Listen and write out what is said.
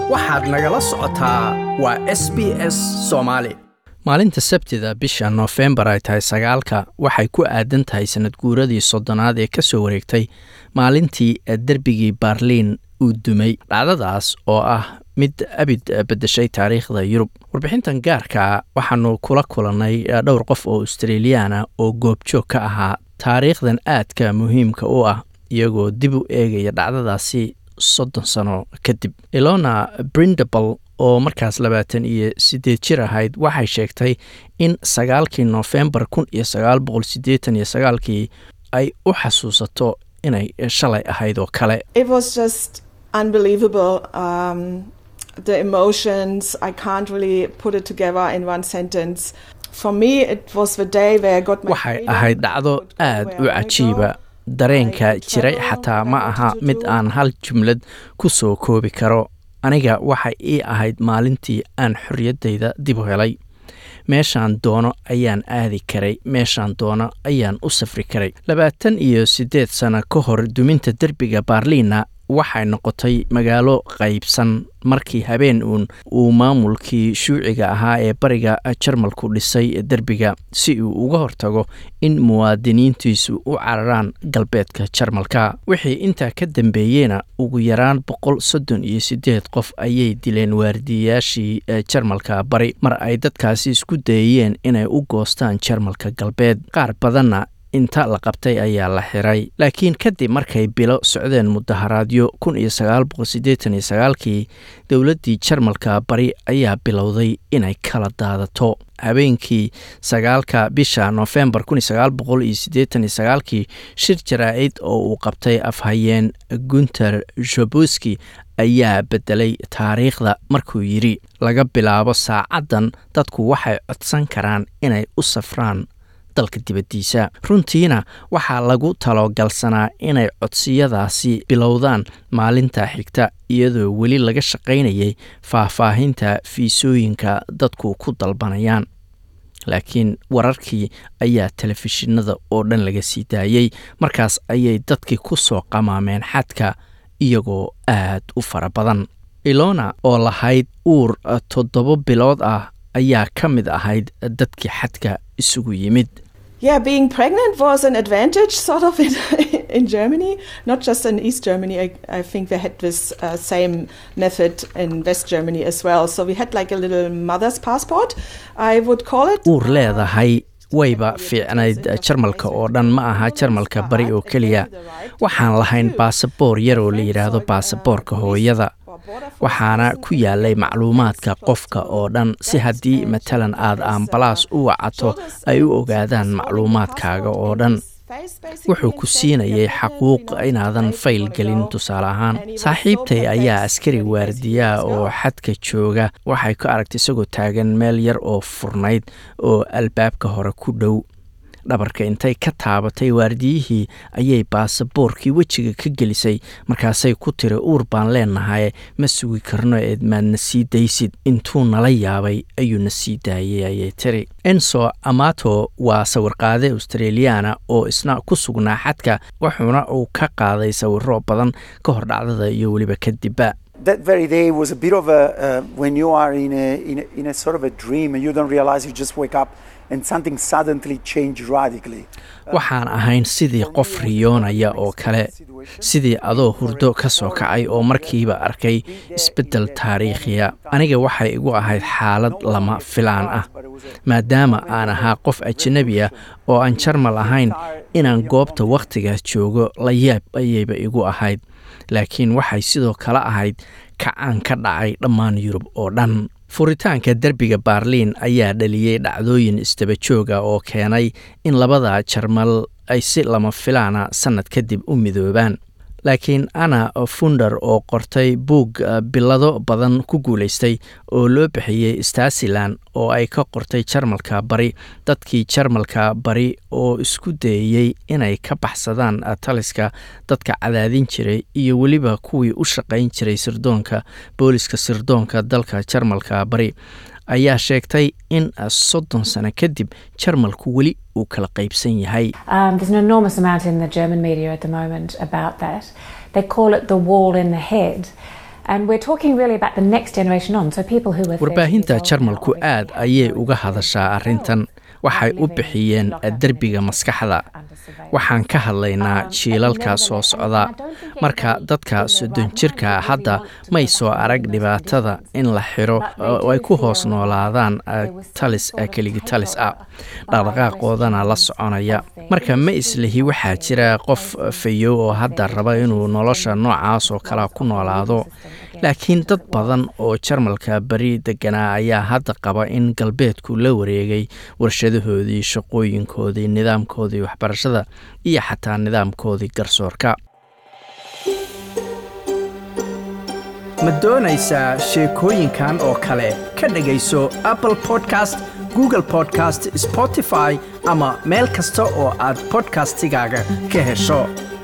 waxaad nagala socotaa waa s b s soomaali maalinta sabtida bisha noofembar ay tahay sagaalka waxay ku aadan tahay sanad guuradii soddonaad ee ka soo wareegtay maalintii derbigii baarliin uu dumay dhacdadaas oo ah mid abid beddeshay taariikhda yurub warbixintan gaarkaa waxaanu kula kulannay dhowr qof oo australiyaana oo goobjoog ka ahaa taariikhdan aadka muhiimka u ah iyagoo dib u eegaya dhacdadaasi soddon sano kadib ilona brindable oo markaas labaatan iyo siddeed jir ahayd waxay sheegtay in sagaalkii noofembar kun iyo sagaal boqol siddeetan iyo sagaalkii ay u xasuusato inay shalay ahayd oo kale It was just unbelievable. Um, the emotions, I can't really put it together in one sentence. For me, it was the day where I got my waxay freedom, ahayd dhacdo could go aad where u I wanna cajiiba go. dareenka jiray xataa ma aha mid aan hal jumlad ku soo koobi karo aniga waxay ii ahayd maalintii aan xorriyaddayda dib u helay meeshaan doono ayaan aadi karay meeshaan doono ayaan u safri karay labaatan iyo siddeed sano ka hor duminta derbiga baarliina waxay noqotay magaalo qaybsan markii habeen uun uu maamulkii shuuciga ahaa ee bariga jarmalku dhisay derbiga si uu uga hortago in muwaadiniintiisu u cararaan galbeedka jarmalka wixii intaa ka dambeeyeyna ugu yaraan boqol soddon iyo siddeed qof ayay dileen waardiyayaashii ee jarmalka bari mar ay dadkaasi isku dayeen inay u goostaan jarmalka galbeed qaar badanna inta la qabtay ayaa la xiray laakiin kadib markay bilo socdeen mudaharaadyo kun iyo sagaal boqol siddeetan iyo sagaalkii dowladdii jarmalka bari ayaa bilowday inay kala daadato habeenkii sagaalka bisha noofembar kun iyo sagaal boqol iyo siddeetan iyo sagaalkii shir jaraa-id oo uu qabtay afhayeen gunter jobuski ayaa beddelay taariikhda markuu yidhi laga bilaabo saacaddan dadku waxay codsan karaan inay u safraan dalka dibaddiisa runtiina waxaa lagu talogalsanaa inay codsiyadaasi bilowdaan maalinta xigta iyadoo weli laga shaqaynayay faahfaahinta fiisooyinka dadku ku dalbanayaan laakiin wararkii ayaa telefishinada oo dhan laga sii daayey markaas ayay dadkii ku soo qamaameen xadka iyagoo aad u fara badan ilona oo lahayd uur toddoba bilood ah ayaa ka mid ahayd dadkii xadka isugu yimid Yeah, being pregnant was an advantage, sort of, in, in Germany, not just in East Germany. I, I think they had this uh, same method in West Germany as well. So we had like a little mother's passport, I would call it. uur leedahay wayba fiicnayd jarmalka oo dhan ma aha jarmalka bari oo keliya waxaan lahayn baasaboor yar oo la yidhaahdo baasaboorka hooyada waxaana ku yaalay macluumaadka qofka oo dhan si haddii matalan aad ambalaas u wacato ay u ogaadaan macluumaadkaaga oo dhan wuxuu ku siinayay xaquuq inaadan fayl gelin tusaale ahaan saaxiibtay ayaa askari waardiyaa oo xadka jooga waxay ku aragtay isagoo taagan meel yar oo furnayd oo albaabka hore ku dhow dhabarka intay ka taabatay waardiyihii ayay baasaboorkii wejiga ka gelisay markaasay ku tiri uur baan leenahay ma sugi karno eed maadna sii daysid intuu nala yaabay ayuu na sii daayay ayay tiri enso amato waa sawirqaade australiyaana oo isna ku sugnaa xadka wuxuuna uu ka qaaday sawiro badan ka hor dhacdada iyo weliba kadibba that very day was a bit of a uh, when you are in a, in a in a sort of a dream and you don't realize you just wake up and something suddenly changed radically. waxaan ahayn sidii qof riyoonaya oo kale sidii adoo hurdo ka soo kacay oo markiiba arkay isbeddel taariikhiya aniga waxay igu ahayd xaalad lama filaan ah maadaama aan ahaa qof ajanabi ah oo aan jarmal ahayn inaan goobta wakhtigaas joogo la yaab ayayba igu ahayd laakiin waxay sidoo kale ahayd kacaan ka dhacay dhammaan yurub oo dhan furitaanka derbiga baarliin ayaa dhaliyey dhacdooyin isdaba jooga oo keenay in labada jarmal ay si lama filaana sannad kadib u midoobaan laakiin ana funder oo qortay buug bilado badan ku guulaystay oo loo bixiyey stasilan oo ay ka qortay jarmalka bari dadkii jarmalka bari oo isku dayeyey inay ka baxsadaan taliska dadka cadaadin jiray iyo weliba kuwii u shaqayn jiray sirdoonka booliska sirdoonka dalka jarmalka bari ayaa sheegtay in soddon sano kadib jarmalku weli uu kala qaybsan yahay Um, there's an enormous amount in the German media at the moment about that. They call it the wall in the head. warbaahinta jarmalku aad ayay uga hadashaa arrintan waxay u bixiyeen derbiga maskaxda waxaan ka hadlaynaa jiilalka soo socda marka dadka soddon jirka hadda may soo arag dhibaatada in la xiro oo ay ku hoos noolaadaan talis keligi talis ah dhaqdhaqaaqoodana la soconaya marka ma islihi waxaa jira qof fayow oo hadda raba inuu nolosha noocaas oo kale ku noolaado laakiin dad badan oo jarmalka beri deganaa ayaa hadda qaba in galbeedku la wareegay warshadahoodii shaqooyinkoodii nidaamkoodii waxbarashada iyo xataa nidaamkoodii garsoorka ma doonaysaa sheekooyinkan oo kale ka dhegayso apple podcast google podcast spotify ama meel kasta oo aad bodkastigaaga ka hesho